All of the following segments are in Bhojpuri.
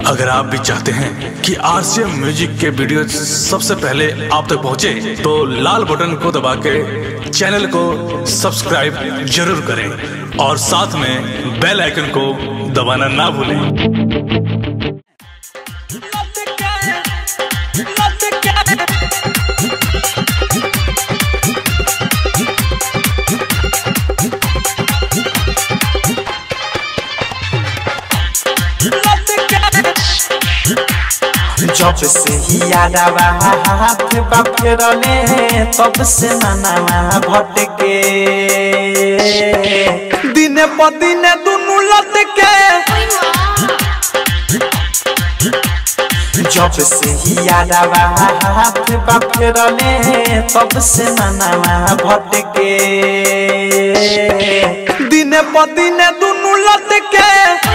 अगर आप भी चाहते हैं कि आरसीएम म्यूजिक के वीडियो सबसे पहले आप तक पहुंचे, तो लाल बटन को दबा के चैनल को सब्सक्राइब जरूर करें और साथ में बेल आइकन को दबाना ना भूलें जब से ही यादवा हाथ बाफेरले तब से मनावा भटके दिने प दिने दुनु लटके जब से ही यादवा हाथ बाफेरले तब से मनावा भटके दिने प दिने दुनु लटके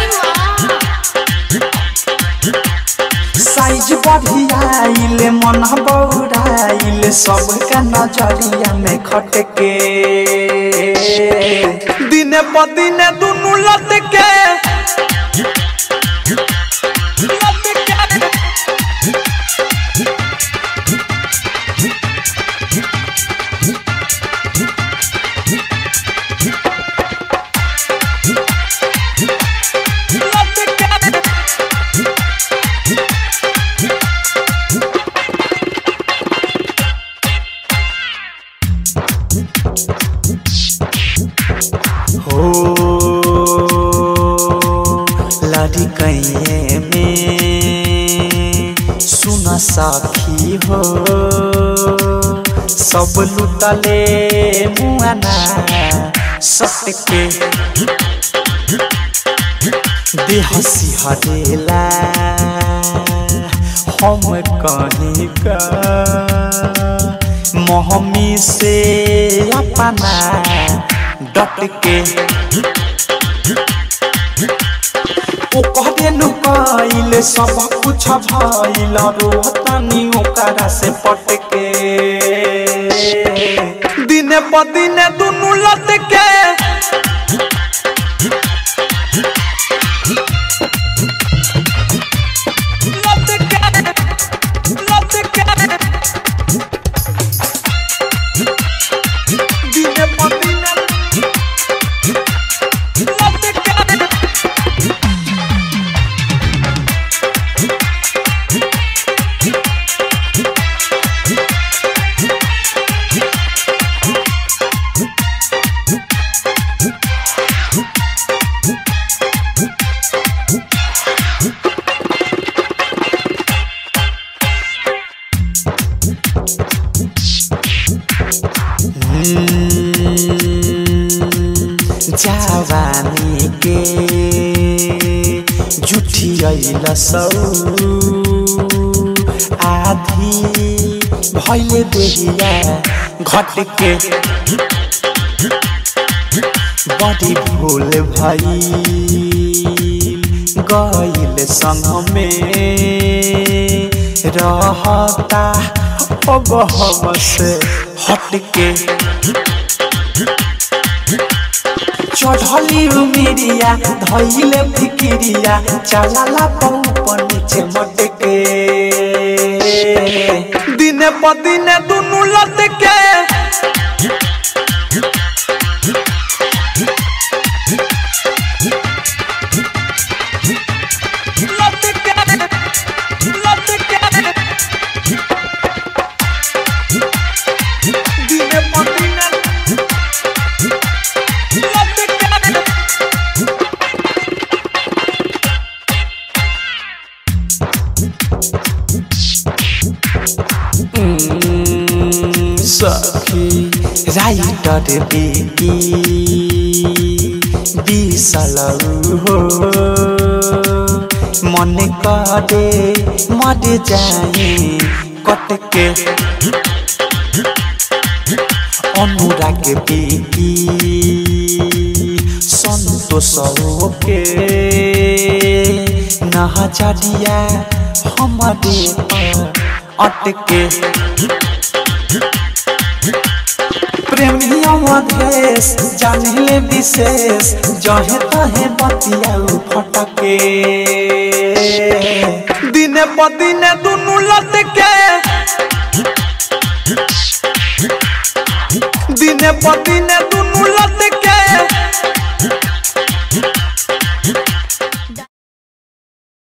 साइज बढ़ियाइल मन बौराइल सबका नजरिया में खटके दिने प दिने दुनु लटके हो लड़ी कैये में सुन सखी हो सब लुटले मुआना सटके देह सिहरेला हम कहीं का मोहमी से अपना डट के ओ कहबे नु कइल सब कुछ भइल रोहतानी ओकरा से पटके दिने प दिने दुनु लटके दिने प दिने जवानी के जुठियल सौ आधी भैले देहिया घट के बड़ी भूल भई गईल संग में रहता अब हम से हट के चढ़ली उमिरिया धैले फिकिरिया चलाला पौ नीचे मटके दिने प दिने दुनु लटके दिने प दिने सखी राइटर बेटी बिसलौ हो मन करे मर जाए कटके अनुराग बेटी संतोष के नहजरिया हमारे अटके प्रेमिया मधेश जानिले विशेष जहे तहे बतिया फटके दिने प दिने दुनु लटके दिने प दिने दुनु